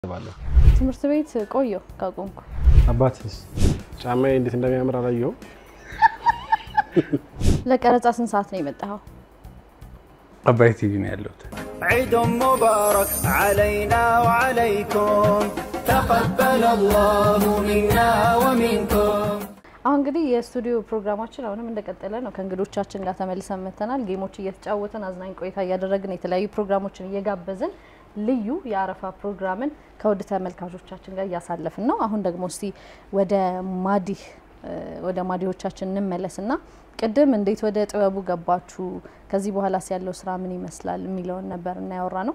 ባለሁ ትምህርት ቤት ቆየሁ ካቆምኩ። አባትስ ጫማዬ እንዴት እንደሚያምር አላየኸውም? ለቀረጻ ስንት ሰዓት ነው የመጣኸው? አባይ ቲቪ ነው ያለሁት። عيد مبارك علينا وعليكم تقبل الله منا ومنكم አሁን እንግዲህ የስቱዲዮ ፕሮግራማችን አሁንም እንደቀጠለ ነው። ከእንግዶቻችን ጋር ተመልሰን መጥተናል። ጌሞች እየተጫወትን አዝናኝ ቆይታ እያደረግን የተለያዩ ፕሮግራሞችን እየጋበዝን ልዩ የአረፋ ፕሮግራምን ከውድ ተመልካቾቻችን ጋር እያሳለፍን ነው። አሁን ደግሞ እስቲ ወደ ማዲህ ወደ ማዲሆቻችን እንመለስና ቅድም እንዴት ወደ ጥበቡ ገባችሁ፣ ከዚህ በኋላስ ያለው ስራ ምን ይመስላል የሚለውን ነበር እና ያወራ ነው።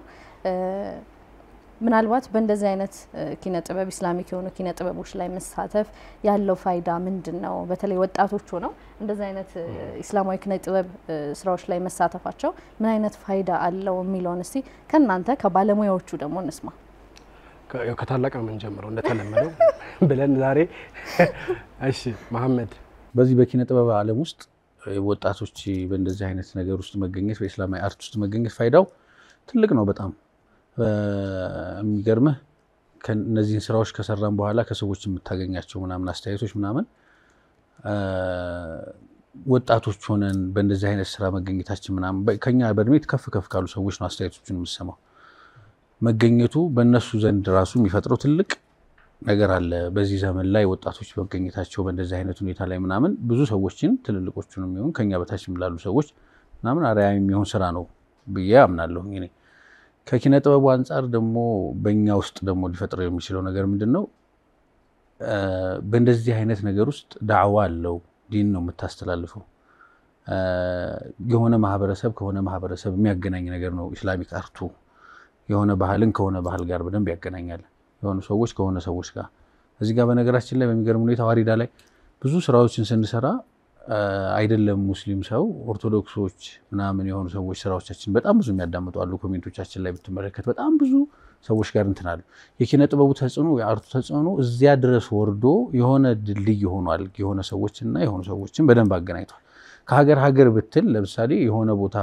ምናልባት በእንደዚህ አይነት ኪነ ጥበብ ኢስላሚክ የሆኑ ኪነ ጥበቦች ላይ መሳተፍ ያለው ፋይዳ ምንድን ነው? በተለይ ወጣቶች ሆነው እንደዚህ አይነት ኢስላማዊ ኪነ ጥበብ ስራዎች ላይ መሳተፋቸው ምን አይነት ፋይዳ አለው የሚለውን እስቲ ከእናንተ ከባለሙያዎቹ ደግሞ እንስማ። ያው ከታላቅ ነው የምንጀምረው እንደተለመደው ብለን ዛሬ እሺ መሐመድ በዚህ በኪነ ጥበብ ዓለም ውስጥ ወጣቶች በእንደዚህ አይነት ነገር ውስጥ መገኘት በኢስላማዊ አርት ውስጥ መገኘት ፋይዳው ትልቅ ነው። በጣም የሚገርምህ እነዚህን ስራዎች ከሰራን በኋላ ከሰዎች የምታገኛቸው ምናምን አስተያየቶች ምናምን ወጣቶች ሆነን በእንደዚህ አይነት ስራ መገኘታችን ምናምን ከኛ በእድሜ ከፍ ከፍ ካሉ ሰዎች ነው አስተያየቶችን የምሰማው። መገኘቱ በእነሱ ዘንድ ራሱ የሚፈጥረው ትልቅ ነገር አለ። በዚህ ዘመን ላይ ወጣቶች መገኘታቸው በእንደዚህ አይነት ሁኔታ ላይ ምናምን ብዙ ሰዎችን ትልልቆቹን የሚሆን ከኛ በታች ላሉ ሰዎች ምናምን አርአያ የሚሆን ስራ ነው ብዬ አምናለሁ። እኔ ከኪነ ጥበቡ አንጻር ደግሞ በእኛ ውስጥ ደግሞ ሊፈጥረው የሚችለው ነገር ምንድን ነው? በእንደዚህ አይነት ነገር ውስጥ ዳዕዋ አለው። ዲን ነው የምታስተላልፈው። የሆነ ማህበረሰብ ከሆነ ማህበረሰብ የሚያገናኝ ነገር ነው ኢስላሚክ አርቱ። የሆነ ባህልን ከሆነ ባህል ጋር በደንብ ያገናኛል። የሆኑ ሰዎች ከሆነ ሰዎች ጋር እዚህ ጋር በነገራችን ላይ በሚገርም ሁኔታ ዋሪዳ ላይ ብዙ ስራዎችን ስንሰራ አይደለም ሙስሊም ሰው ኦርቶዶክሶች ምናምን የሆኑ ሰዎች ስራዎቻችን በጣም ብዙ የሚያዳምጡ አሉ። ኮሜንቶቻችን ላይ ብትመለከት በጣም ብዙ ሰዎች ጋር እንትን አሉ። የኪነ ጥበቡ ተጽዕኖ የአርቱ ተጽዕኖ እዚያ ድረስ ወርዶ የሆነ ድልድይ ሆኗል። የሆነ ሰዎችና የሆኑ ሰዎችን በደንብ አገናኝቷል። ከሀገር ሀገር ብትል ለምሳሌ የሆነ ቦታ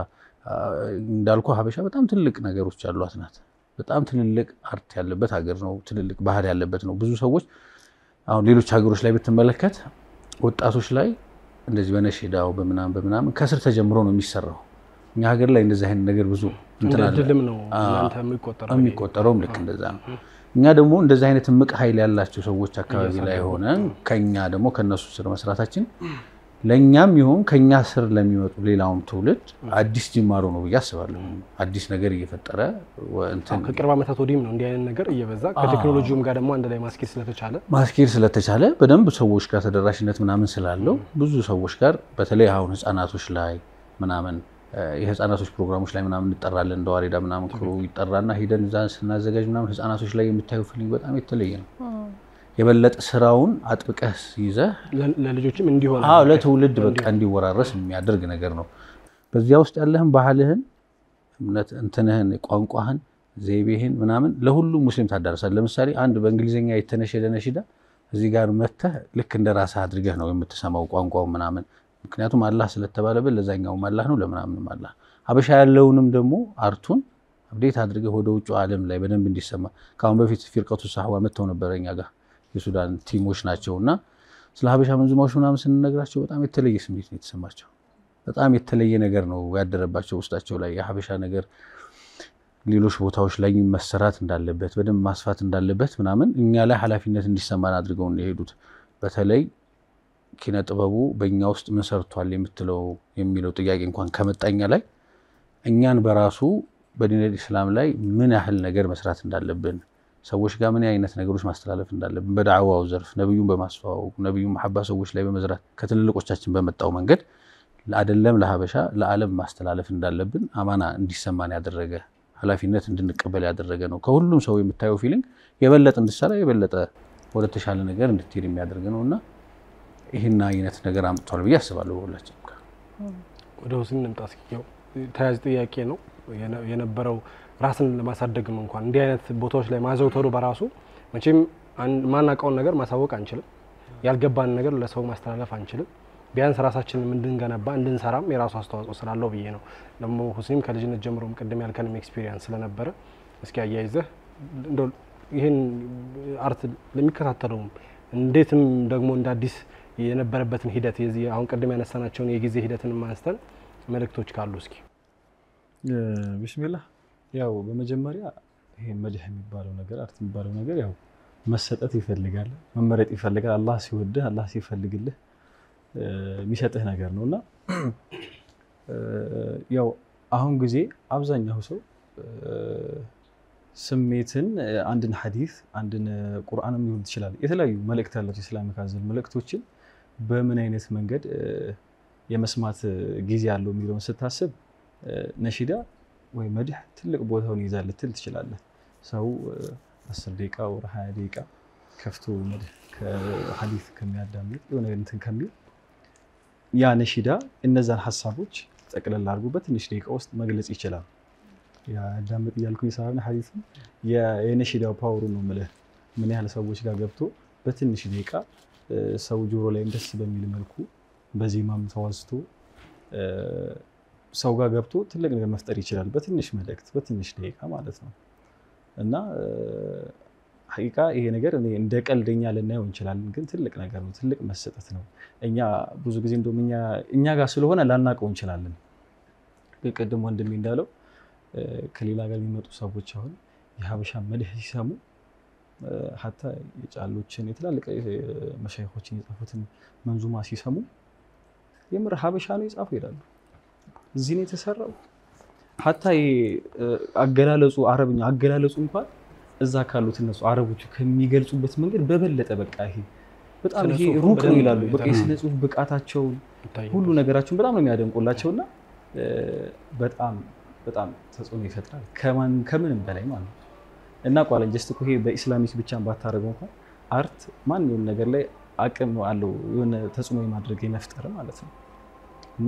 እንዳልኩ ሀበሻ በጣም ትልቅ ነገሮች ያሏት ናት። በጣም ትልልቅ አርት ያለበት ሀገር ነው። ትልልቅ ባህል ያለበት ነው። ብዙ ሰዎች አሁን ሌሎች ሀገሮች ላይ ብትመለከት ወጣቶች ላይ እንደዚህ በነሽዳው በምናምን በምናምን ከስር ተጀምሮ ነው የሚሰራው። እኛ ሀገር ላይ እንደዚህ አይነት ነገር ብዙ እንትን አለ። ድልም ነው እናንተ የሚቆጠረው የሚቆጠረውም ልክ እንደዛ ነው። እኛ ደግሞ እንደዚህ አይነት እምቅ ኃይል ያላቸው ሰዎች አካባቢ ላይ ሆነን ከኛ ደግሞ ከነሱ ስር መስራታችን ለእኛም ይሁን ከኛ ስር ለሚመጡ ሌላውም ትውልድ አዲስ ጅማሮ ነው ብዬ አስባለሁ። አዲስ ነገር እየፈጠረ እንትን ከቅርብ ዓመታት ወዲህም ነው እንዲህ አይነት ነገር እየበዛ ከቴክኖሎጂውም ጋር ደግሞ አንድ ላይ ማስኬድ ስለተቻለ ማስኬድ ስለተቻለ በደንብ ሰዎች ጋር ተደራሽነት ምናምን ስላለው ብዙ ሰዎች ጋር በተለይ አሁን ህፃናቶች ላይ ምናምን የህፃናቶች ፕሮግራሞች ላይ ምናምን እንጠራለን። እንደ ዋሬዳ ምናምን ክሩ ይጠራና ሂደን እዛ ስናዘጋጅ ምናምን ህፃናቶች ላይ የምታየው ፊሊንግ በጣም የተለየ ነው። የበለጠ ስራውን አጥብቀህ ይዘህ ለልጆችም እንዲሆን አዎ ለትውልድ በቃ እንዲወራረስ የሚያደርግ ነገር ነው። በዚያ ውስጥ ያለህን ባህልህን፣ እምነት እንትንህን፣ ቋንቋህን፣ ዘይቤህን ምናምን ለሁሉም ሙስሊም ታዳርሳለህ። ለምሳሌ አንድ በእንግሊዝኛ የተነሸደ ነሽዳ እዚህ ጋር መተህ ልክ እንደ ራስህ አድርገህ ነው የምትሰማው ቋንቋው ምናምን። ምክንያቱም አላህ ስለተባለበት ለዛኛውም አላህ ነው ለምናምንም አላህ። ሀበሻ ያለውንም ደግሞ አርቱን አብዴት አድርገህ ወደ ውጭ ዓለም ላይ በደንብ እንዲሰማ ከአሁን በፊት ፊርቀቱ ሳህዋ መጥተው ነበረ እኛ ጋር የሱዳን ቲሞች ናቸው እና ስለ ሀበሻ መንዙማዎች ምናምን ስንነግራቸው በጣም የተለየ ስሜት ነው የተሰማቸው። በጣም የተለየ ነገር ነው ያደረባቸው ውስጣቸው ላይ የሀበሻ ነገር ሌሎች ቦታዎች ላይ መሰራት እንዳለበት በደንብ ማስፋት እንዳለበት ምናምን እኛ ላይ ኃላፊነት እንዲሰማን አድርገው የሄዱት በተለይ ኪነ ጥበቡ በእኛ ውስጥ ምን ሰርቷል የምትለው የሚለው ጥያቄ እንኳን ከመጣኛ ላይ እኛን በራሱ በዲነል ኢስላም ላይ ምን ያህል ነገር መስራት እንዳለብን ሰዎች ጋር ምን አይነት ነገሮች ማስተላለፍ እንዳለብን በዳዕዋው ዘርፍ ነቢዩን በማስተዋወቅ ነቢዩን መሐባ ሰዎች ላይ በመዝራት ከትልልቆቻችን በመጣው መንገድ አይደለም ለሀበሻ ለዓለም ማስተላለፍ እንዳለብን አማና እንዲሰማን ያደረገ ኃላፊነት እንድንቀበል ያደረገ ነው። ከሁሉም ሰው የምታየው ፊሊንግ የበለጠ እንድትሰራ የበለጠ ወደ ተሻለ ነገር እንድትሄድ የሚያደርግ ነው እና ይህን አይነት ነገር አምጥቷል ብዬ አስባለሁ። በሁላችን ወደ ሁስን እንምጣ እስኪ። ያው ተያያዥ ጥያቄ ነው የነበረው ራስን ለማሳደግም እንኳን እንዲህ አይነት ቦታዎች ላይ ማዘውተሩ በራሱ መቼም ማናውቀውን ነገር ማሳወቅ አንችልም። ያልገባን ነገር ለሰው ማስተላለፍ አንችልም። ቢያንስ ራሳችንን እንድንገነባ እንድንሰራም የራሱ አስተዋጽኦ ስላለው ብዬ ነው። ደግሞ ሁስኒም ከልጅነት ጀምሮም ቅድም ያልከንም ኤክስፒሪየንስ ስለነበረ እስኪ አያይዘህ እንደው ይህን አርት ለሚከታተለውም እንዴትም ደግሞ እንደ አዲስ የነበረበትን ሂደት የዚህ አሁን ቅድም ያነሳናቸውን የጊዜ ሂደትን ማንስተን መልእክቶች ካሉ እስኪ ቢስሚላህ ያው በመጀመሪያ ይሄ መድህ የሚባለው ነገር አርት የሚባለው ነገር ያው መሰጠት ይፈልጋል፣ መመረጥ ይፈልጋል። አላህ ሲወድህ አላህ ሲፈልግልህ የሚሰጥህ ነገር ነው እና ያው አሁን ጊዜ አብዛኛው ሰው ስሜትን አንድን ሐዲስ አንድን ቁርአንም ሊሆን ይችላል የተለያዩ መልእክት ያላቸው ኢስላሚክ አዘል መልእክቶችን በምን አይነት መንገድ የመስማት ጊዜ አለው የሚለውን ስታስብ ነሺዳ ወይ መድህ ትልቅ ቦታውን ይይዛል ልትል ትችላለህ። ሰው አስር ደቂቃ ወር ሀያ ደቂቃ ከፍቶ መድህ ከሐዲስ ከሚያዳምጥ የሆነ እንትን ከሚል ያ ነሺዳ እነዛን ሀሳቦች ጠቅለል አድርጎ በትንሽ ደቂቃ ውስጥ መግለጽ ይችላል። ያዳምጥ እያልኩኝ ሳይሆን ሐዲሱ የነሺዳው ፓወሩ ነው የምልህ ምን ያህል ሰዎች ጋር ገብቶ በትንሽ ደቂቃ ሰው ጆሮ ላይም ደስ በሚል መልኩ በዜማም ተዋዝቶ ሰው ጋር ገብቶ ትልቅ ነገር መፍጠር ይችላል። በትንሽ መልእክት በትንሽ ደቂቃ ማለት ነው እና ሐቂቃ ይሄ ነገር እኔ እንደ ቀልደኛ ልናየው እንችላለን፣ ግን ትልቅ ነገር ነው። ትልቅ መሰጠት ነው። እኛ ብዙ ጊዜ እንደውም እኛ ጋር ስለሆነ ላናውቀው እንችላለን። ቅድም ወንድሜ እንዳለው ከሌላ ጋር የሚመጡ ሰዎች አሁን የሀበሻ መድህ ሲሰሙ ሀታ የጫሎችን የትላልቅ መሻይኮችን የጻፉትን መንዙማ ሲሰሙ የምር ሀበሻ ነው የጻፉ ይላሉ። እዚህ ነው የተሰራው። ሀታ አገላለጹ አረብኛ አገላለጹ እንኳን እዛ ካሉት እነሱ አረቦቹ ከሚገልጹበት መንገድ በበለጠ በቃ ይሄ በጣም ይሄ ሩቅ ነው ይላሉ። በቃ የስነ ጽሁፍ ብቃታቸውን ሁሉ ነገራቸውን በጣም ነው የሚያደንቁላቸው እና በጣም በጣም ተጽዕኖ ይፈጥራል ከምንም በላይ ማለት ነው። እና ቋለን ጀስት እኮ ይሄ በኢስላሚክ ብቻ ባታደረገው እንኳን አርት ማንኛውም ነገር ላይ አቅም አለው የሆነ ተጽዕኖ የማድረግ የመፍጠር ማለት ነው። እና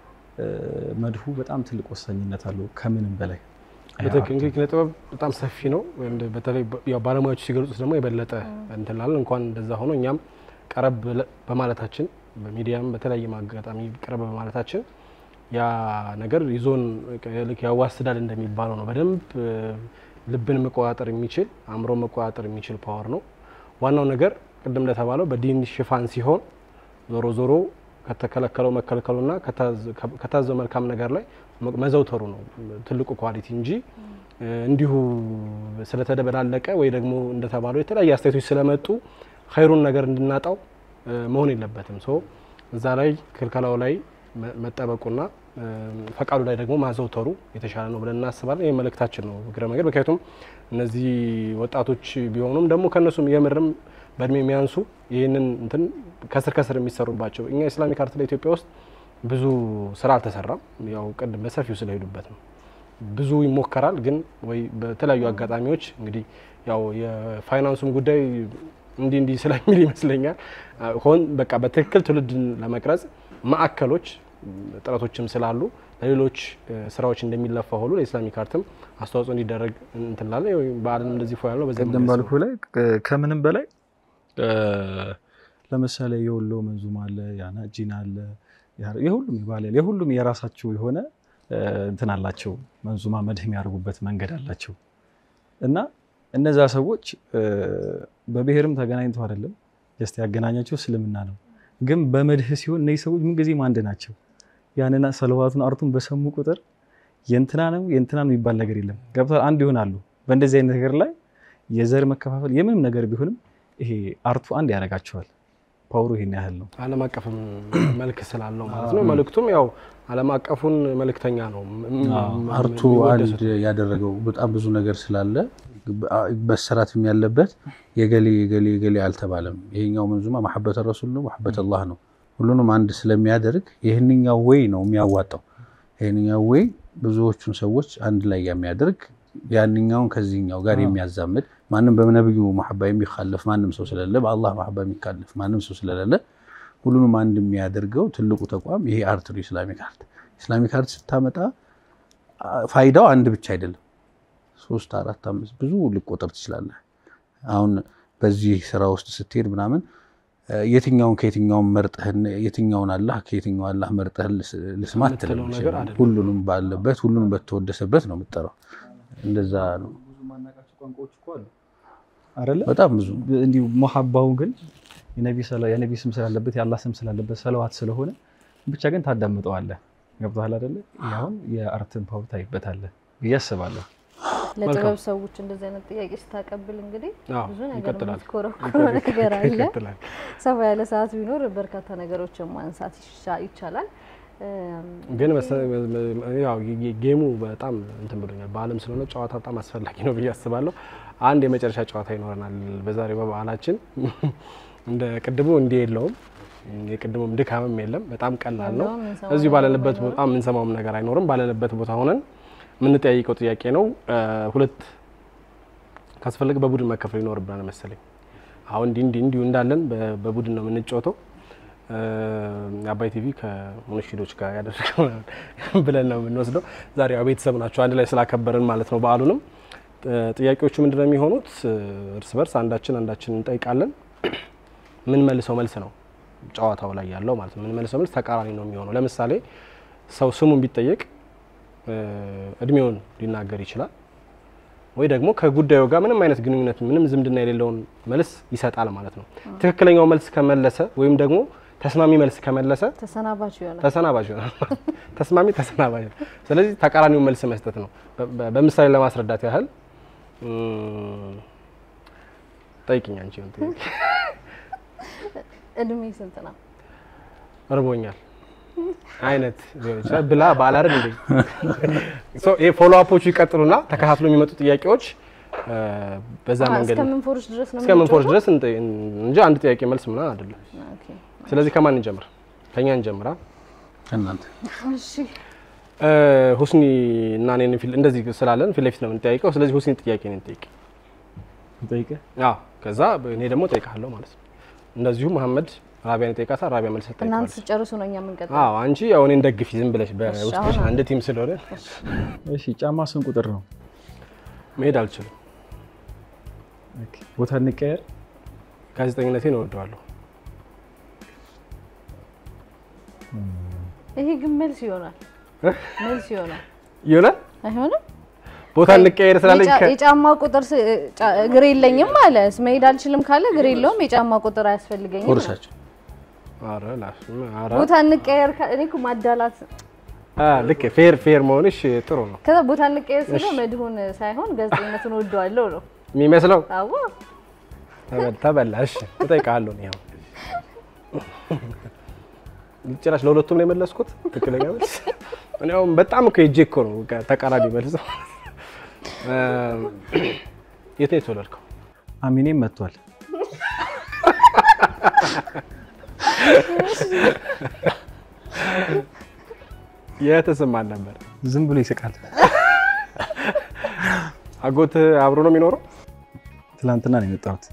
መድሁ በጣም ትልቅ ወሳኝነት አለው ከምንም በላይ በትክክል እንግዲህ ኪነ ጥበብ በጣም ሰፊ ነው። በተለይ ያው ባለሙያዎች ሲገልጹት ደግሞ የበለጠ እንትን ላለን እንኳን እንደዛ ሆኖ እኛም ቀረብ በማለታችን በሚዲያም በተለያየ አጋጣሚ ቀረብ በማለታችን ያ ነገር ይዞን ልክ ያዋስዳል እንደሚባለው ነው። በደንብ ልብን መቆጣጠር የሚችል አእምሮ መቆጣጠር የሚችል ፓወር ነው። ዋናው ነገር ቅድም እንደተባለው በዲን ሽፋን ሲሆን ዞሮ ዞሮ ከተከለከለው መከልከሉና ከታዘው መልካም ነገር ላይ መዘውተሩ ነው ትልቁ ኳሊቲ እንጂ እንዲሁ ስለተደበላለቀ ወይ ደግሞ እንደተባለው የተለያዩ አስተያየቶች ስለመጡ ኸይሩን ነገር እንድናጣው መሆን የለበትም። ሶ እዛ ላይ ክልከላው ላይ መጠበቁና ፈቃዱ ላይ ደግሞ ማዘውተሩ የተሻለ ነው ብለን እናስባለን። ይህ መልእክታችን ነው እግረ መንገድ። ምክንያቱም እነዚህ ወጣቶች ቢሆኑም ደግሞ ከእነሱም የምርም በእድሜ የሚያንሱ ይህንን እንትን ከስር ከስር የሚሰሩባቸው እኛ ኢስላሚክ አርት ላይ ኢትዮጵያ ውስጥ ብዙ ስራ አልተሰራም። ያው ቅድም በሰፊው ስለሄዱበት ነው። ብዙ ይሞከራል፣ ግን ወይ በተለያዩ አጋጣሚዎች እንግዲህ ያው የፋይናንሱም ጉዳይ እንዲህ እንዲህ ስለሚል ይመስለኛል ሆን በቃ በትክክል ትውልድን ለመቅረጽ ማዕከሎች ጥረቶችም ስላሉ ለሌሎች ስራዎች እንደሚለፋ ሁሉ ለኢስላሚክ አርትም አስተዋጽኦ እንዲደረግ እንትላለ በዓለም እንደዚህ ፎ ያለው በዚህ ቅድም ባልኩ ላይ ከምንም በላይ ለምሳሌ የወሎ መንዙማ አለ፣ ያናጂን አለ፣ የሁሉም ይባላል የሁሉም የራሳቸው የሆነ እንትን አላቸው። መንዙማ መድህ የሚያደርጉበት መንገድ አላቸው እና እነዛ ሰዎች በብሔርም ተገናኝተው አይደለም ጀስት ያገናኛቸው እስልምና ነው። ግን በመድህ ሲሆን እነዚህ ሰዎች ምንጊዜም አንድ ናቸው። ያንና ሰለዋቱን አርቱን በሰሙ ቁጥር የእንትና ነው የእንትና ነው የሚባል ነገር የለም። ገብቷል። አንድ ይሆናሉ። በእንደዚህ አይነት ነገር ላይ የዘር መከፋፈል የምንም ነገር ቢሆንም ይሄ አርቱ አንድ ያደርጋቸዋል። ፓወሩ ይሄን ያህል ነው። ዓለም አቀፍም መልክ ስላለው ማለት ነው። መልእክቱም ያው ዓለም አቀፉን መልእክተኛ ነው። አርቱ አንድ ያደረገው በጣም ብዙ ነገር ስላለ መሰራትም ያለበት የገሌ የገሌ የገሌ አልተባለም። ይሄኛው መንዙማ መሐበት ረሱል ነው፣ መሐበት አላህ ነው። ሁሉንም አንድ ስለሚያደርግ ይህንኛው ወይ ነው የሚያዋጣው። ይህንኛው ወይ ብዙዎቹን ሰዎች አንድ ላይ የሚያደርግ ያንኛውን ከዚህኛው ጋር የሚያዛምድ ማንም በነብዩ መሐባ የሚካለፍ ማንም ሰው ስለሌለ፣ በአላህ መሐባ የሚካለፍ ማንም ሰው ስለሌለ ሁሉንም አንድ የሚያደርገው ትልቁ ተቋም ይሄ አርት ነው። ኢስላሚክ አርት ኢስላሚክ አርት ስታመጣ ፋይዳው አንድ ብቻ አይደለም። ሶስት አራት አምስት ብዙ ልቆጠር ትችላለህ። አሁን በዚህ ስራ ውስጥ ስትሄድ ምናምን የትኛውን ከየትኛውን መርጠህን የትኛውን አላህ ከየትኛው አላህ መርጠህ ልስማ አትልም። ሁሉንም ባለበት ሁሉንም በተወደሰበት ነው የምጠራው። እንደዛ ነው። ብዙ ማናቃቸው ቋንቋዎች እኮ አሉ። አይደለ? በጣም ብዙ እንዲሁ መሐባው ግን የነቢ ሰላ- የነቢ ስም ስላለበት የአላህ ስም ስላለበት ሰለዋት ስለሆነ ብቻ ግን ታዳምጠዋለህ። ገብቶሃል አይደለ? ይህ አሁን የአርትን ፓወር ታይበታለህ ብዬ አስባለሁ። ለጥበብ ሰዎች እንደዚህ አይነት ጥያቄ ስታቀብል እንግዲህ አዎ፣ ብዙ ነገር ይቀጥላል። የምትኮረኮረው ነገር አለ። ይቀጥላል። ሰፋ ያለ ሰዓት ቢኖር በርካታ ነገሮችን ማንሳት ይሻ- ይቻላል። እም፣ ግን መሰ- ያው ጌ- ጌሙ በጣም እንትን ብሎኛል። በዓለም ስለሆነ ጨዋታ በጣም አስፈላጊ ነው ብዬ አስባለሁ። አንድ የመጨረሻ ጨዋታ ይኖረናል በዛሬው በበዓላችን። እንደ ቅድሙ እንዲህ የለውም፣ የቅድሙም ድካምም የለም። በጣም ቀላል ነው። ያለውም የምንሰማው እዚሁ ነገር ባለንበት ባይኖርም ቦታ የምንሰማውም ነገር አይኖርም። ባለንበት ቦታ ሆነን የምንጠያይቀው ጥያቄ ነው። እ፣ ሁለት ካስፈለገ በቡድን መከፈል ይኖርብናል መሰለኝ። አሁን እንዲህ እንዲህ እንዲሁ እንዳለን በ- በቡድን ነው የምንጫወተው። እ፣ የአባይ ቲቪ ከሙንሽዶች ጋር ያደረገው ብለን ነው የምንወስደው። ዛሬ ያው ቤተሰብ ናቸው አንድ ላይ ስላከበርን ማለት ነው በዓሉንም። እ፣ ጥያቄዎቹ ምንድን ነው የሚሆኑት? እ፣ እርስ በርስ አንዳችን አንዳችን እንጠይቃለን። ምን መልሰው መልስ ነው ጨዋታው ላይ ያለው ማለት ነው። ምን መልሰው መልስ ተቃራኒ ነው የሚሆነው። ለምሳሌ ሰው ስሙን ቢጠየቅ እ፣ እድሜውን ሊናገር ይችላል ወይ ደግሞ ከጉዳዩ ጋር ምንም አይነት ግንኙነት ምንም ዝምድና የሌለውን መልስ ይሰጣል ማለት ነው። ትክክለኛው መልስ ከመለሰ ወይም ደግሞ ተስማሚ መልስ ከመለሰ ተሰናባች ይሆናል። ተሰናባሽ ይሆናል። ተስማሚ ተሰናባሽ ነው። ስለዚህ ተቃራኒውን መልስ መስጠት ነው። በ- በ- በምሳሌ ለማስረዳት ያህል እም፣ ጠይቅኝ አንቺ የሆነ ጥያቄ። እድሜ ስንት ነው? እርቦኛል አይነት ሊሆን ይችላል ብላ ባላረግ እንዴ ሶ ይሄ ፎሎ አፖቹ ይቀጥሉና ተከታትሎ የሚመጡ ጥያቄዎች እ፣ በዛ አ፣ መንገድ እስከምንፎርሽ ድረስ ነው እስከምንፎርሽ የምንጮተው? ድረስ እንጠ- እንጂ አንድ ጥያቄ መልስ ምናምን አይደለም። ኦኬ። ስለዚህ ከማን እንጀምር? ከኛ እንጀምራ። ከእናንተ እሺ እ፣ ሁስኒ እና እኔን ፊት እንደዚህ ስላለን ፊት ለፊት ነው የምንጠያይቀው። ስለዚህ ሁስኒ ጥያቄ ነው ጠይቅ። ጠይቀህ አዎ ከዛ እኔ ደግሞ ጠይቃለሁ ማለት ነው። እንደዚሁ መሐመድ ራቢያን ይጠይቃታል። ራቢያ መልስ እናንተ ትጠይቃለች። ስጨርሱ ነው እኛ የምንቀጥለው። አዎ አንቺ ያው እኔን ደግፊ ዝም ብለሽ በውስጥሽ አሁን አንድ ቲም ስለሆነ እሺ፣ ጫማ ስንት ቁጥር ነው? መሄድ አልችልም። ኦኬ፣ ቦታ እንቀየር። ጋዜጠኝነቴን እወደዋለሁ። ይሄ ግን መልስ ይሆናል መልስ ይሆናል ይሆናል አይሆንም? ቦታ እንቀየር ስላለኝ የጫ- ከ- የጫማ ቁጥር ስ- ጫ- እግር የለኝም አለ መሄድ አልችልም ካለ እግር የለውም የጫማ ቁጥር አያስፈልገኝም ነው። ቁርሳቸው ኧረ ላሽ- ኧረ ቦታ እንቀየር ካ- እኔ እኮ ማዳላት አ፣ ልክ ፌር ፌር መሆንሽ ጥሩ ነው ከዛ ቦታ እንቀየር ስለ መድሁን ሳይሆን ጋዜጠኝነቱን ወደዋለሁ ነው የሚመስለው። አዎ ተበል- ተበላ። እሺ እጠይቅሃለሁ። እኔ አሁን ጭራሽ ለሁለቱም ነው የመለስኩት ትክክለኛ መልስ። እኔ አሁን በጣም እኮ ሄጄ እኮ ነው በቃ ተቃራኒ መልስ። እ፣ የት ነው የተወለድከው? አሚኔም መጥቷል። የተሰማን ነበር። ዝም ብሎ ይስቃል። አጎት አብሮ ነው የሚኖረው? ትላንትና ነው የመጣሁት።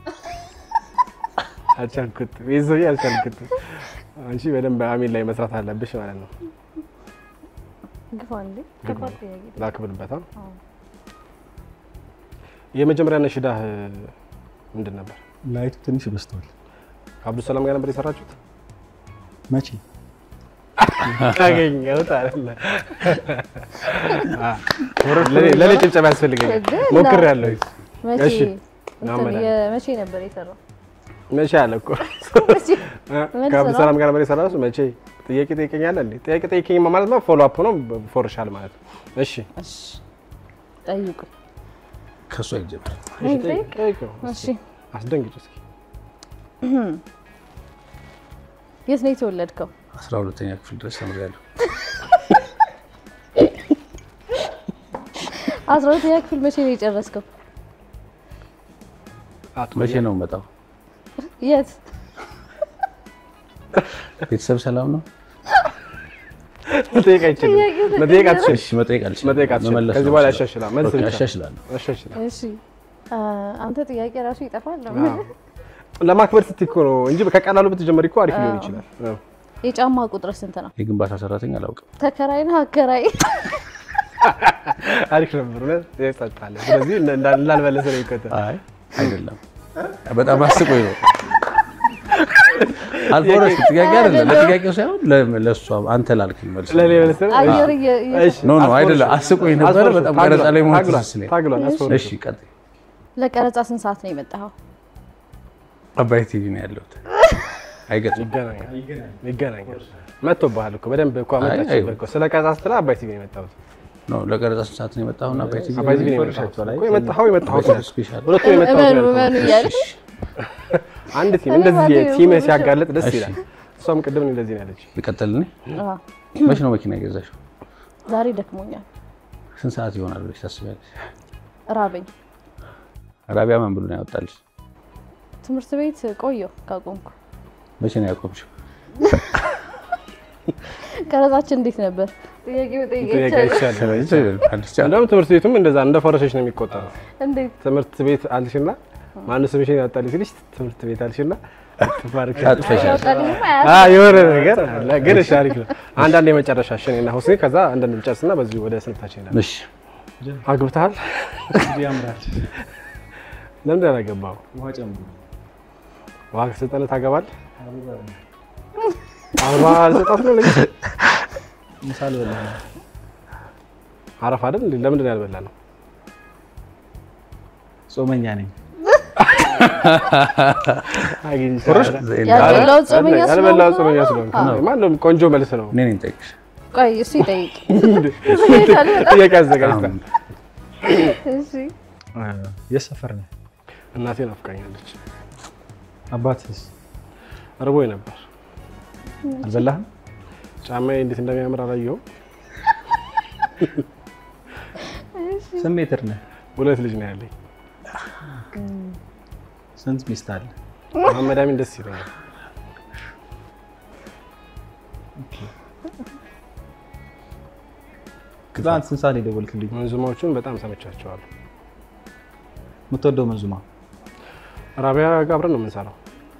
አልቻልኩት ይዞ አልቻልኩት። አንቺ በደንብ አሚን ላይ መስራት አለብሽ ማለት ነው። ግፋ እንዴ ከባድ ጥያቄ ነው። ላክብልበታ አዎ። የመጀመሪያ ነሽዳህ ምንድን ነበር? ላይቱ ትንሽ በዝቷል። ከአብዱሰላም ጋር ነበር የሰራችሁት? መቼ አገኘሁት አይደለ? ለኔ- ለኔ ጭብጨባ ያስፈልገኛል። ግን ሞክሬያለሁ። መቼ እሺ። እንትን አመዳል። የመቼ ነበር የሰራው? መቼ አለ እኮ መቼ? መልስ ከአብዱሰላም ጋር ነበር የሰራችሁት? መቼ ጥያቄ ጠይቀኛለህ እንዴ? ጥያቄ ጠይቀኝ ማለት ነው ፎሎ አፕ ነው ፎርሻል ማለት ነው። እሺ እሺ ጠይቁ። ከእሱ አይጀምር። እሺ፣ ጠይቅ? ጠይቅ- ጠይቀው። እሺ አስደንግጭ እስኪ። የት ነው የተወለድከው? አስራ ሁለተኛ ክፍል ድረስ ተምሬያለሁ። አስራ ሁለተኛ ክፍል መቼ ነው የጨረስከው? መቼ ነው መጣው? የት? ቤተሰብ ሰላም ነው? መጠየቅ አይችልም። መጠየቅ አትችልም። እሺ መጠየቅ አልችልም። መጠየቅ አትችልም። መመለስ ከዚህ ነው በኋላ የምችለው። ያሻሽላል። መልስ ኦኬ፣ ብቻ። ያሻሽላለሁ። ያሻሽላል። እሺ አ፣ አንተ ጥያቄ ራሱ ይጠፋል። አዎ። ለማክበር ስትይ እኮ ነው እንጂ ከቀላሉ ብትጀምሪ እኮ አሪፍ ሊሆን ይችላል። አዎ። የጫማ ቁጥር ስንት ነው? የግንባታ ሰራተኛ አላውቅም። ተከራይ ነህ አከራይ? አሪፍ ነበር። እውነት ይጸጥታል። ስለዚህ እንዳ- እንዳልመለሰ ነው የሚከተል አይ አይደለም፣ በጣም አስቆኝ ነው። አልፎረስ ጥያቄ አይደለም፣ ለጥያቄው ሳይሆን ለ- ለእሷ አንተ ላልክኝ መልስ ለኔ መልስ ነው? አየር እየ- እየ- እሺ፣ ኖ ኖ አስፎርሽ። አይደለም፣ አስቆኝ ነበረ። አስፎርሽ። በጣም ታግሏል፣ ቀረጻ ላይ መሆን ታግሏል፣ ትዝ ሲለኝ። ታግሏል፣ አስፎርሽ። እሺ ቀጥይ። ለቀረጻ ስንት ሰዓት ነው የመጣኸው? አባይ ቲቪ ነው ያለሁት። አይገጥም ይገናኛል ይገናኛል። መጥቶብሃል እኮ በደንብ እኮ አይ፣ አመጣችበት እኮ ስለ ቀረጻ ስትል አባይ ቲቪ ነው የመጣሁት። ነው ለቀረጻ ስንት ሰዓት ነው የመጣሁና አባይ ቲቪ አባይ ቲቪ ነው የመጣሁት እኮ የመጣኸው የመጣኸው ስፔሻል ሁለቱም የመጣሁት እመኑ ነው እመኑ ያልኩት። እያለ አንድ ቲም እኔ እንደዚህ ባዶ ቲም የሆነ ሲያጋለጥ ደስ እሺ። ይላል። እሷም ቅድም እንደዚህ ነው ያለች። ልቀጥል እኔ አዎ። መቼ ነው መኪና የገዛሽው? ዛሬ ደክሞኛል፣ ስንት ሰዓት ይሆናል ብለሽ ታስቢያለሽ? ራበኝ። ራቢያ ምን ብሎ ነው ያወጣልሽ? ትምህርት ቤት ቆየሁ ካቆምኩ። መቼ ነው ያቆምሽው? ቀረጻችን እንዴት ነበር? ጥያቄው ጥያቄ ጠይቄ አይቻልም። እንደውም ትምህርት ቤቱም እንደዛ እንደ ፈረሰች ነው የሚቆጠረው። እንዴት ትምህርት ቤት አልሽና ማን ስምሽን ያወጣልሽ ሲልሽ ትምህርት ቤት አልሽና ትባርክ አጥፈሻል። ያወጣልኝማ አ የሆነ ነገር አለ። ግን እሺ አሪፍ ነው። አንዳንድ የመጨረሻ እሺ እኔና ሁሴን ከዛ አንዳንድ እንጨርስና በዚሁ ወደ ስንታችን ይላል። እሺ አግብተሃል? ያምራል። ለምንድን ነው ያላገባው? ውሃ ጨምሩ። ውሃ ከሰጠነ ታገባል? አበባ አልሰጣት ነው ለጊዜ ምሳ ልበላ ነው። አረፍ አይደል? እንዴ? ለምንድን ነው ያልበላ ነው? ጾመኛ ነኝ። ያልበላው ጾመኛ ያልበላው ስለሆንኩ ጾመኛ ነው? ስለሆንክ አዎ። ነው። ማነው ቆንጆ መልስ ነው። እኔ ነኝ ጠይቅሽ። ቆይ እሱ ይጠይቅ። ጥያቄ አዘጋጅታ እሺ የት ሰፈር ነህ? እናቴ ናፍቃኛለች። አባትስ እርቦኝ ነበር። አልበላህም? ጫማዬ እንዴት እንደሚያምር አላየሁም። ስንት ሜትር ነህ? ሁለት ልጅ ነው ያለኝ። ስንት ሚስት አለ? መሐመድ አሚን ደስ ይለኛል። ትናንት ስንት ሰዓት ነው የደወልክልኝ? መንዙማዎቹን በጣም ሰምቻቸዋለሁ። የምትወደው መንዙማ? ራቢያ ጋር አብረን ነው የምንሰራው።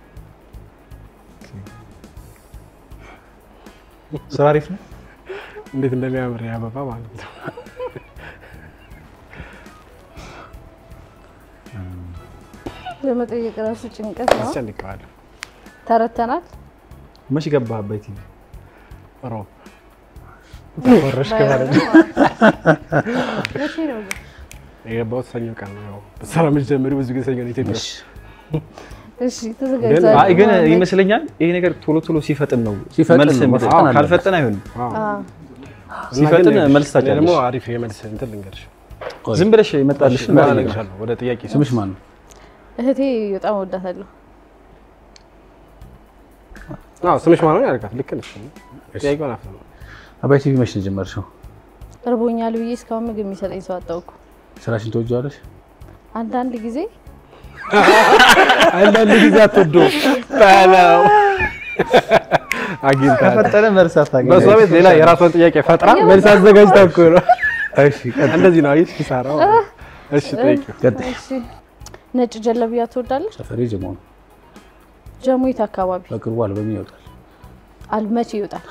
ስራ አሪፍ ነው። እንዴት እንደሚያምር ያ አበባ ማለት ነው። ለመጠየቅ ራሱ ጭንቀት ነው። አስጨንቀዋለሁ። ተረተናል። መች ገባህ አባይ ቲቪ? ሮብ ወረሽ ማለት ነው። መቼ ነው ግን? የገባሁት ሰኞ ቀን ነው። ያው በስራ የምትጀምሪው ብዙ ጊዜ ሰኞ ነው ኢትዮጵያ ውስጥ። እሺ ተዘጋጅተሃል? አይ ግን ይመስለኛል ይሄ ነገር ቶሎ ቶሎ ሲፈጥን ነው ሲፈጥን መልስ ነው፣ የሚሰጥ። መፈጠን አለበት። ካልፈጠን አይሆንም። አዎ። አዎ። እና ሲፈጥን ግን መልስ እኔ ደግሞ ታጫለሽ። አሪፍ የመልስ እንትን ልንገርሽ። ዝም ብለሽ የመጣልሽ እና እነግርሻለሁ ወደ ጥያቄ ስምሽ ማን ነው? እህቴ በጣም ወዳታለሁ። አዎ ስምሽ ማን ነው ያልካት? ልክ ነሽ። ጥያቄውን አፍ ነው። አባይ ቲቪ መች ነው የጀመርሽው? እርቦኛል ብዬ እስካሁን ምግብ የሚሰጠኝ ሰው አጣሁ እኮ። ስራሽን ትወጂዋለሽ? አንዳንድ ጊዜ አንዳንድ ጊዜ አትወዶ በለው አግኝታ ከፈጠነ መልስ አታገኝም። በሷ ቤት ሌላ የራሷን ጥያቄ ፈጥራ መልስ አዘጋጅታ እኮ ነው። እሺ ቀጥል። እንደዚህ ነው አየሽ ኪሳራው። እሺ ጠይቂው። ቀጥል። እሺ፣ ነጭ ጀለቢያ ትወዳለች? ሰፈሬ ጀሞ ነው። ጀሙይት አካባቢ በቅርቡ አልበም ይወጣል። አልመቼ ይወጣል?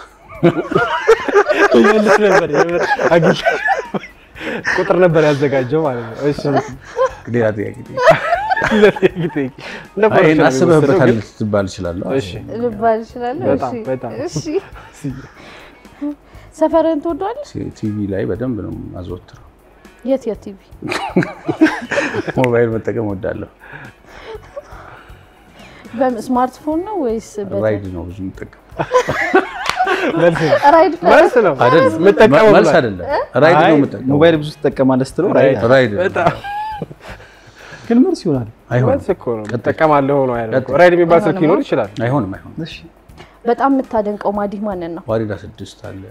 መልስ ነበር የምር አግኝታ ቁጥር ነበር ያዘጋጀው ማለት ነው። እሺ ሌላ ጥያቄ ጠይቅ። ለጥያቄ ጠይቂ። እንደ አይ፣ ይሄን ፖለቲካ ነው አስበህበታል የሚወሰደው ትባል እችላለሁ። ግን- እሺ ልባል እችላለሁ? በጣም እሺ፣ በጣም። እሺ። ሰፈርህን ትወደዋለች? ቲቪ ላይ በደንብ ነው አዘወትረው። የት የት ቲቪ? ሞባይል መጠቀም ወዳለሁ። በስማርትፎን ነው ወይስ በተ- ራይድ ነው ብዙ የምጠቀም መልስ ነው። ራይድ መልስ ነው አይደለም፣ የምጠቀመው መልስ ብሏል። አይደለም። ራይድ ነው አይ የምጠቀመው። ሞባይል ብዙ ትጠቀማለህ ስትለው ራይድ። ራይድ በጣም ግን መልስ ይሆናል። አይሆንም፣ መልስ እኮ ነው እጠቀማለሁ ነው አይደል? ራይድ የሚባል ስልክ ሊኖር ይችላል። አይሆንም፣ አይሆንም። እሺ በጣም የምታደንቀው ማዲህ ማንን ነው? ዋሪዳ ስድስት አለ።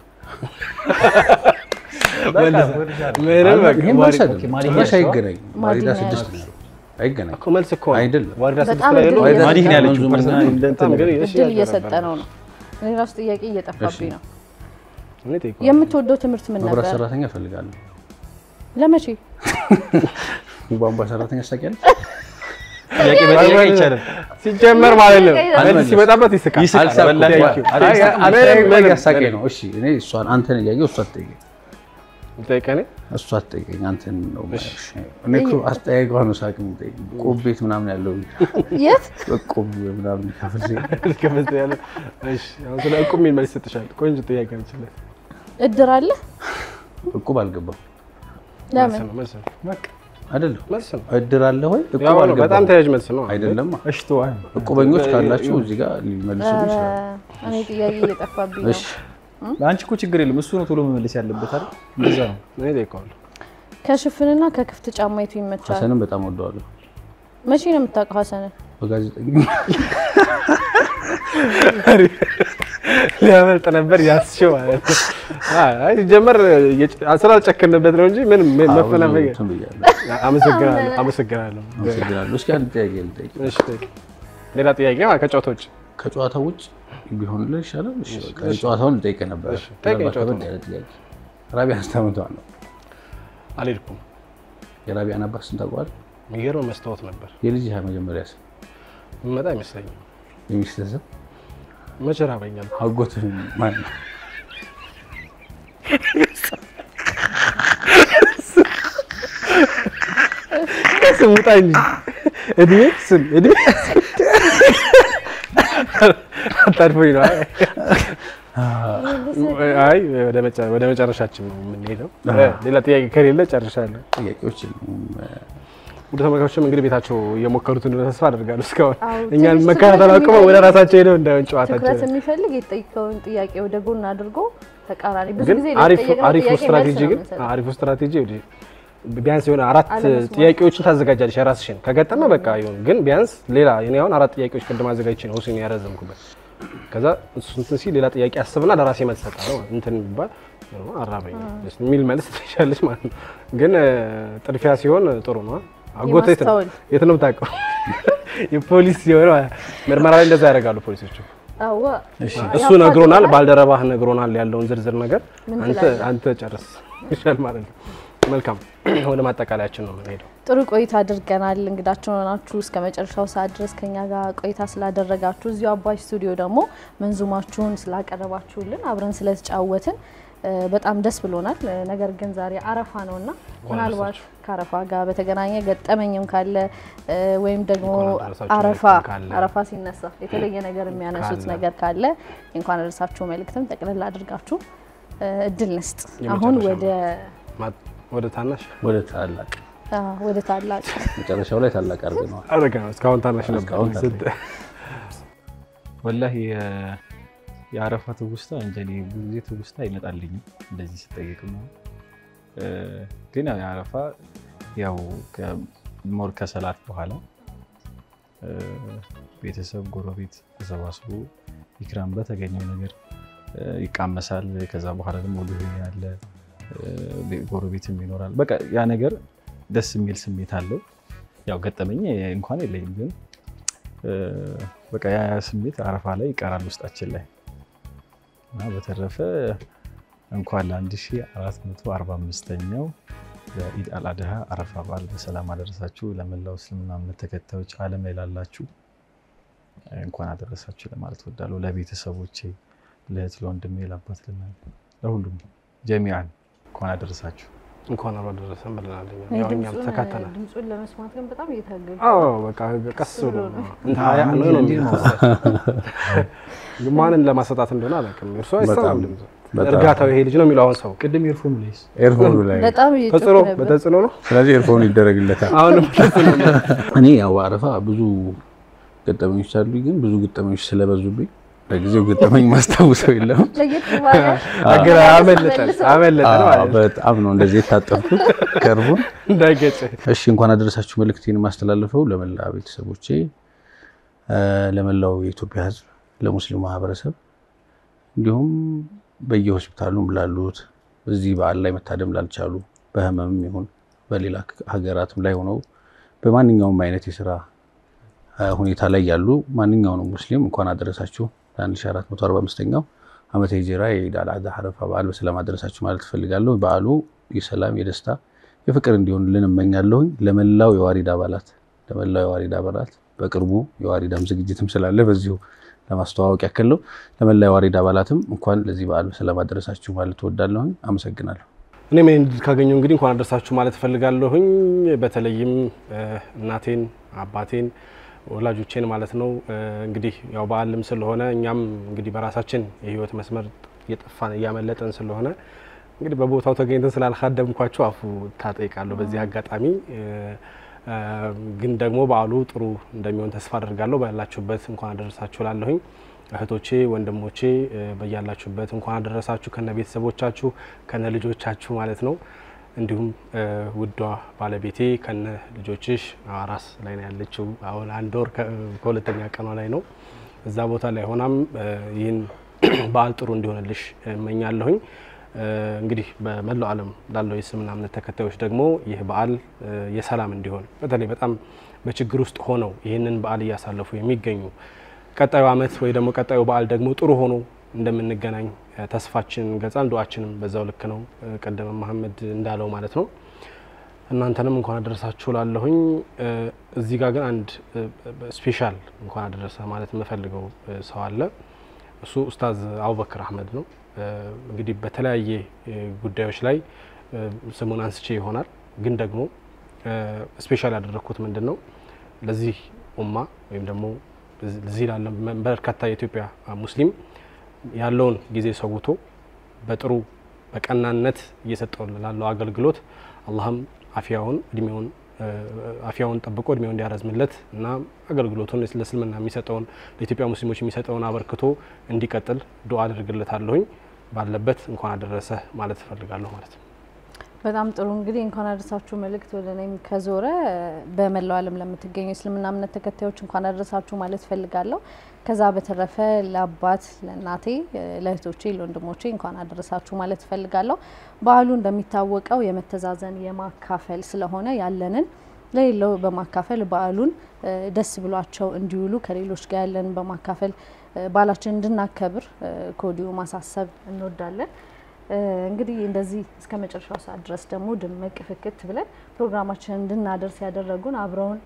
ምንም በቃ ይሄ መልስ አይደለም፣ ማዲህ ጭራሽ ያልሽው? አይገናኝም። ዋሪዳ ማዲህ ስድስት ነው አይገናኝም። እኮ መልስ እኮ ነው። አይደለም። ዋሪዳ ስድስት በጣም ላይ ያለው እድል ማዲህ ነው ያለችው። መንዙማ ፐርሰናል ነው። እንደ እንትን በጣም ግን እሺ እድል ያልኩህ እየሰጠ ነበር። ነው ነው። እኔ ራሱ ጥያቄ እየጠፋብኝ ነው። እኔ ጠይቀዋለሁ። የምትወደው ትምህርት ምን መብራት ነበር? ሰራተኛ እፈልጋለሁ። ለመቼ? የቧንቧ ሰራተኛ ታውቂያለሽ? ጥያቄ መጠየቅ አይቻልም። ሲጀመር ማለት ነው አልመለስም። መልስ ሲመጣበት ይስቃል። ይስቃል። አልሳቅም። በላሽ። አይ፣ አይ፣ አጠያየቅ ላይ ምንም፣ ያሳቀኝ ምንም። ነው። እሺ እኔ እሷን አንተን እያየሁ እሷ ትጠይቀኝ ጠይቀኔ እሷ ትጠይቀኝ አንተን ነው የማይሽ። እኔ እኮ አስጠያየቋ ነው ሳቅ የምጠይቀኝ። ቆብ ቤት ምናምን ያለው የት? ቆብ ምናምን ከፍል ከፈስ ያለ እሺ፣ አሁን ስለ እቁብ የሚል መልስ ይሰጥሻል። ቆንጆ ጥያቄ ነው ይችላል። እድር አለ? እቁብ አልገባም። ለምን? መልስ ነው መልስ ነው። አይደለም መልስ ነው። እድር አለ ወይ? እቁብ ያው ነው፣ አልገባም። በጣም ተያያዥ መልስ ነው። አይደለም እሺ ተው፣ አይ፣ እቁበኞች ካላችሁ እዚህ ጋር ሊመልሱ ይችላል። እኔ ጥያቄ እየጠፋብኝ ነው። እሺ አንቺ እኮ ችግር የለም እሱ ነው ቶሎ መመለስ ያለበት አይደል? እንደዛ ነው። እኔ እጠይቀዋለሁ። ከሽፍንና ከክፍት ጫማ የቱ ይመቻል? ሀሰንም በጣም ወደዋለሁ። መቼ ነው የምታውቀው ሀሰንን? በጋዜጠኛ ሊያመልጥ ነበር ያስችው ማለት ነው። አይ ሲጀመር ስላልጨከንበት ነው እንጂ ምንም መፈናፈግ። እንትን ብያለሁ። አመሰግናለሁ አመሰግናለሁ። አመሰግናለሁ። እስኪ አንድ ጥያቄ ልጠይቅ። እሺ ጠይቅ። ሌላ ጥያቄ ማለት ከጨዋታ ውጭ ከጨዋታ ውጭ ቢሆንልህ ይሻላል። እሺ በቃ የጨዋታውን ልጠይቅ ነበር። እሺ፣ ጠይቀኝ ምናልባት ጨዋታውን። ከበድ ያለ ጥያቄ። ራቢያን ስንት ዓመቷ ነው? አልሄድኩም። የራቢያን አባት ስንት ታውቀዋለህ? የሚገርም መስታወት ነበር የልጅ መጀመሪያ ስም የሚመጣ አይመስለኝም። የሚስትህ ስም መቼ ራበኛል? አጎትህ ማን ነው? ስም ውጣ እንጂ እድሜ ስም እድሜ አታድፎኝ ነው። አይ አይ ወደ መጨ- ወደ መጨረሻችን ነው የምንሄደው። ሌላ ጥያቄ ከሌለ ጨርሻለሁ። ጥያቄዎች የሉም። ውድ ተመልካቾችም እንግዲህ ቤታቸው እየሞከሩት እንደሆነ ተስፋ አደርጋለሁ። እስካሁን አዎ፣ እኛን ትንሽ መከታተል ትኩረት አቁመው ወደ የሚፈልግ- ራሳቸው ሄደው እንዳይሆን ጨዋታቸው ትኩረት የሚፈልግ የተጠየቀውን ጥያቄ ወደ ጎን አድርጎ ተቃራኒ ብዙ ግን ጊዜ አሪፍ ለተጠየቅነው አሪፉ ጥያቄ ስትራቴጂ መልስ ነው ግን የምንሰጠው። አሪፉ ስትራቴጂ ወዲህ ቢያንስ የሆነ አራት አለመስማት። ጥያቄዎችን ታዘጋጃለሽ የራስሽን ከገጠመ በቃ ይሁን። ግን ቢያንስ ሌላ እኔ አሁን አራት ጥያቄዎች ቅድም አዘጋጅቼ ነው ሁሴን ያረዘምኩበት። ከዛ እሱ እንትን ሲል ሌላ ጥያቄ አስብና ለራሴ መልስ እሰጣለሁ። እንትን የሚባል አራበኝ የሚል መልስ ትሻለች ማለት ነው። ግን እ፣ ጥድፊያ ሲሆን ጥሩ ነው። አጎቴ የት ነው የማስተዋል። የት ነው የምታውቀው? የፖሊስ ሲሆን ምርመራ ላይ እንደዛ ያደርጋሉ ፖሊሶቹ። አዋ እሱ ነግሮናል፣ ባልደረባህ ነግሮናል ያለውን ዝርዝር ነገር ምን አንተ ትላለህ? አንተ ጨርስ ይሻል ማለት ነው። መልካም ወደ ማጠቃለያችን ነው የምንሄደው። ጥሩ ቆይታ አድርገናል። እንግዳችን ሆናችሁ እስከ መጨረሻው ሰዓት ድረስ ከኛ ጋር ቆይታ ስላደረጋችሁ እዚሁ አባይ ስቱዲዮ ደግሞ መንዙማችሁን ስላቀረባችሁልን አብረን ስለተጫወትን እ፣ በጣም ደስ ብሎናል። እ፣ ነገር ግን ዛሬ አረፋ ነውና ምናልባት ከአረፋ ጋር በተገናኘ ገጠመኝም ካለ እ፣ ወይም ደግሞ እንኳን አደረሳችሁ አረፋ መልእክትም ካለ አረፋ ሲነሳ የተለየ ነገር የሚያነሱት ካለ ነገር ካለ እንኳን አደረሳችሁ መልእክትም ጠቅልል አድርጋችሁ እ፣ እድል ንስጥ። አሁን የመጨረሻ ወደ ማ- ወደ ታናሽ ወደ ታላቅ አ፣ ወደ ታላቅ መጨረሻው ላይ ታላቅ አድርገነዋል። አረጋ ነው። እስካሁን ታናሽ ነበር። እስካሁን ታናሽ። ስድ- ወላሂ የ- የአረፋ ትውስታ እንጃ እኔ ብዙ ጊዜ ትውስታ አይመጣልኝም እንደዚህ ስጠየቅ ነው። እ፣ ግን ያው የአረፋ ያው ከ- ሞር ከሰላት በኋላ እ፣ ቤተሰብ ጎረቤት ተሰባስቦ ኢክራም በተገኘው ነገር እ፣ ይቃመሳል። ከዛ በኋላ ደግሞ ልሁ ያለ እ፣ ቤ- ጎረቤትም ይኖራል። በቃ ያ ነገር ደስ የሚል ስሜት አለው። ያው ገጠመኝ እንኳን የለኝም ግን እ፣ በቃ ያ ያ ስሜት አረፋ ላይ ይቀራል ውስጣችን ላይ እና በተረፈ እንኳን ለ1445ኛው የኢድ አልአድሃ አረፋ በዓል በሰላም አደረሳችሁ። ለመላው እስልምና እምነት ተከታዮች ዓለም ላይ ላላችሁ እንኳን አደረሳችሁ ለማለት ወዳለሁ። ለቤተሰቦቼ፣ ለእህት፣ ለወንድሜ፣ ለአባት፣ ለእናት፣ ለሁሉም ጀሚዓን እንኳን አደረሳችሁ። እንኳን አብሮ ደረሰን ብለናል። እኛ እኔ ያው እኛም ድምፁን- ተካተናል። ድምፁን ለመስማት ግን በጣም እየታገሉ አዎ በቃ ቀስ ብሎ ብሎ ነው ነው። እንትን ሀያ ነው ነው የሚለው። ማንን ለማሰጣት እንደሆነ አላውቅም። እርሱ አይሰማም በጣም- ድምፁ። በጣም። እርጋታው ይሄ ልጅ ነው የሚለው አሁን ሰው ቅድም ኤርፎን ላይስ ኤርፎኑ ላይ በጣም እየጮኩ ተጽዕኖ ነበር። በተጽዕኖ ነው። ስለዚህ ኤርፎኑ ይደረግለታል። አሁንም ተጽዕኖ ነው። እኔ ያው አረፋ ብዙ ገጠመኞች አሉኝ፣ ግን ብዙ ገጠመኞች ስለበዙብኝ ለጊዜው ገጠመኝ ማስታውሰው የለም። ለየት ባለ አገር አመለጠን አመለጠን አዎ፣ ማለት ነው። በጣም ነው እንደዚህ የታጠፍኩት ከርቡን። እንዳይገጭ እሺ እንኳን አደረሳችሁ መልእክቴን የማስተላልፈው ለመላ ቤተሰቦቼ፣ እ፣ ለመላው የኢትዮጵያ ሕዝብ፣ ለሙስሊሙ ማህበረሰብ እንዲሁም በየሆስፒታሉም ላሉት እዚህ በዓል ላይ መታደም ላልቻሉ በህመምም ይሁን በሌላ ሀገራትም ላይ ሆነው በማንኛውም አይነት የስራ እ፣ ሁኔታ ላይ ያሉ ማንኛውንም ሙስሊም እንኳን አደረሳችሁ ለ1445ኛው ዓመተ ሂጅራ የኢድ አል አድሃ አረፋ በዓል በሰላም አደረሳችሁ ማለት እፈልጋለሁ። በዓሉ የሰላም የደስታ የፍቅር እንዲሆንልን እመኛለሁኝ። ለመላው የዋሪድ አባላት ለመላው የዋሪድ አባላት በቅርቡ የዋሪዳም ዝግጅትም ስላለ በዚሁ ለማስተዋወቅ ያክል ነው። ለመላው የዋሪድ አባላትም እንኳን ለዚህ በዓል በሰላም አደረሳችሁ ማለት እወዳለሁኝ። አመሰግናለሁ። እኔም ይህን ድል ካገኘሁ እንግዲህ እንኳን አደረሳችሁ ማለት እፈልጋለሁኝ። በተለይም እ፣ እናቴን፣ አባቴን፣ ወላጆቼን ማለት ነው። እ፣ እንግዲህ ያው በዓልም ስለሆነ እኛም እንግዲህ በራሳችን የህይወት መስመር እየጠፋን እያመለጠን ስለሆነ እንግዲህ በቦታው ተገኝተን ስላልካደምኳችሁ አፉ ታጠይቃለሁ በዚህ አጋጣሚ እ፣ እ፣ ግን ደግሞ በዓሉ ጥሩ እንደሚሆን ተስፋ አደርጋለሁ። ባላችሁበት እንኳን አደረሳችሁ ላለሁኝ እህቶቼ ወንድሞቼ እ፣ በያላችሁበት እንኳን አደረሳችሁ ከነ ቤተሰቦቻችሁ ከነ ልጆቻችሁ ማለት ነው። እንዲሁም እ፣ ውዷ ባለቤቴ ከነ ልጆችሽ አራስ ላይ ነው ያለችው። አሁን አንድ ወር ከ- ከሁለተኛ ቀኗ ላይ ነው። እዛ ቦታ ላይ ሆናም እ፣ ይህን በዓል ጥሩ እንዲሆንልሽ እመኛለሁኝ። እ፣ እንግዲህ በመላው ዓለም ላለው የእስልምና እምነት ተከታዮች ደግሞ ይህ በዓል እ፣ የሰላም እንዲሆን በተለይ በጣም በችግር ውስጥ ሆነው ይህንን በዓል እያሳለፉ የሚገኙ ቀጣዩ ዓመት ወይ ደግሞ ቀጣዩ በዓል ደግሞ ጥሩ ሆኖ እንደምንገናኝ እ፣ ተስፋችን እንገልጻለን። ዱዓችንም በዛው ልክ ነው። እ፣ ቀደመ መሀመድ እንዳለው ማለት ነው። እናንተንም እንኳን አደረሳችሁ ላለሁኝ እ፣ እዚህ ጋር ግን አንድ እ፣ ስፔሻል እንኳን አደረሰ ማለት የምፈልገው እ፣ ሰው አለ። እሱ ኡስታዝ አቡበክር አህመድ ነው። እ፣ እንግዲህ በተለያየ እ፣ ጉዳዮች ላይ እ፣ ስሙን አንስቼ ይሆናል ግን ደግሞ ስፔሻል ያደረግኩት ምንድን ነው ለዚህ ኡማ ወይም ደግሞ እዚህ ላለ በርካታ የኢትዮጵያ ሙስሊም ያለውን ጊዜ ሰውቶ በጥሩ በቀናነት እየሰጠው ላለው አገልግሎት አላህም አፊያውን እድሜውን አፊያውን ጠብቆ እድሜውን እንዲያረዝምለት እና አገልግሎቱን ለእስልምና የሚሰጠውን ለኢትዮጵያ ሙስሊሞች የሚሰጠውን አበርክቶ እንዲቀጥል ዱዓ አድርግለታለሁኝ። ባለበት እንኳን አደረሰ ማለት እፈልጋለሁ ማለት ነው። በጣም ጥሩ እንግዲህ እንኳን አደረሳችሁ መልእክት ወደ እኔም ከዞረ በመላው ዓለም ለምትገኙ የእስልምና እምነት ተከታዮች እንኳን አደረሳችሁ ማለት ፈልጋለሁ። ከዛ በተረፈ ለአባት፣ ለእናቴ፣ ለእህቶቼ፣ ለወንድሞቼ እንኳን አደረሳችሁ ማለት ፈልጋለሁ። በዓሉ እንደሚታወቀው የመተዛዘን የማካፈል ስለሆነ ያለንን ለሌለው በማካፈል በዓሉን ደስ ብሏቸው እንዲውሉ ከሌሎች ጋር ያለንን በማካፈል በዓላችን እንድናከብር ከወዲሁ ማሳሰብ እንወዳለን። እንግዲህ እንደዚህ እስከ መጨረሻው ሰዓት ድረስ ደግሞ ድምቅ ፍክት ብለን ፕሮግራማችንን እንድናደርስ ያደረጉን አብረውን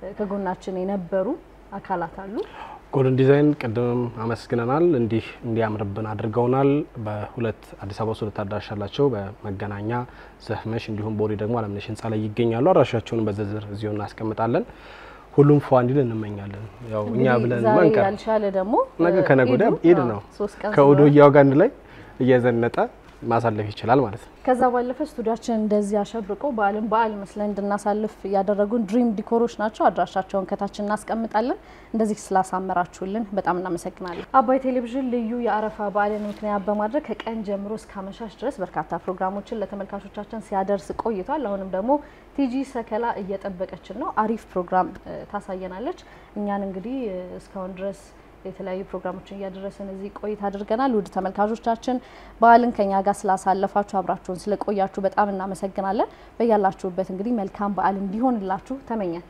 ከጎናችን የነበሩ አካላት አሉ። ጎልደን ዲዛይን ቅድምም አመስግነናል። እንዲህ እንዲያምርብን አድርገውናል። በሁለት አዲስ አበባ ውስጥ ሁለት አዳራሽ አላቸው። በመገናኛ ዘህመሽ፣ እንዲሁም ቦሌ ደግሞ አለምነሽ ህንፃ ላይ ይገኛሉ። አድራሻቸውን በዝርዝር እዚሁ እናስቀምጣለን። ሁሉም ፏ እንዲል እንመኛለን። ያው እኛ ብለን ዛሬ መንቀር ያልሻለ ደግሞ ነገ ከነገ ወዲያ ኢዱ፣ ኢድ አዎ፣ ነው። ሶስት ቀን ከኡዶያው ጋር አንድ ላይ እየዘነጠ ማሳለፍ ይችላል ማለት ነው። ከዛ ባለፈ ስቱዲያችን እንደዚህ አሸብርቆ በዓልን በዓል መስለን እንድናሳልፍ ያደረጉን ድሪም ዲኮሮች ናቸው። አድራሻቸውን ከታች እናስቀምጣለን። እንደዚህ ስላሳመራችሁልን በጣም እናመሰግናለን። አባይ ቴሌቪዥን ልዩ የአረፋ በዓልን ምክንያት በማድረግ ከቀን ጀምሮ እስከ አመሻሽ ድረስ በርካታ ፕሮግራሞችን ለተመልካቾቻችን ሲያደርስ ቆይቷል። አሁንም ደግሞ ቲጂ ሰከላ እየጠበቀችን ነው። አሪፍ ፕሮግራም እ፣ ታሳየናለች። እኛን እንግዲህ እ፣ እስካሁን ድረስ የተለያዩ ፕሮግራሞችን እያደረስን እዚህ ቆይታ አድርገናል። ውድ ተመልካቾቻችን በዓልን ከኛ ጋር ስላሳለፋችሁ አብራችሁን ስለቆያችሁ በጣም እናመሰግናለን። በያላችሁበት እንግዲህ መልካም በዓል እንዲሆንላችሁ ተመኘን።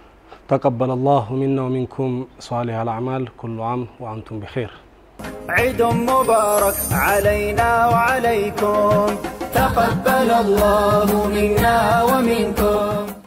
ተቀበለ ላሁ ሚና ወሚንኩም ሷሊህ አልአዕማል ኩሉ ዓም ወአንቱም ቢኸይር عيد مبارك علينا وعليكم تقبل الله منا ومنكم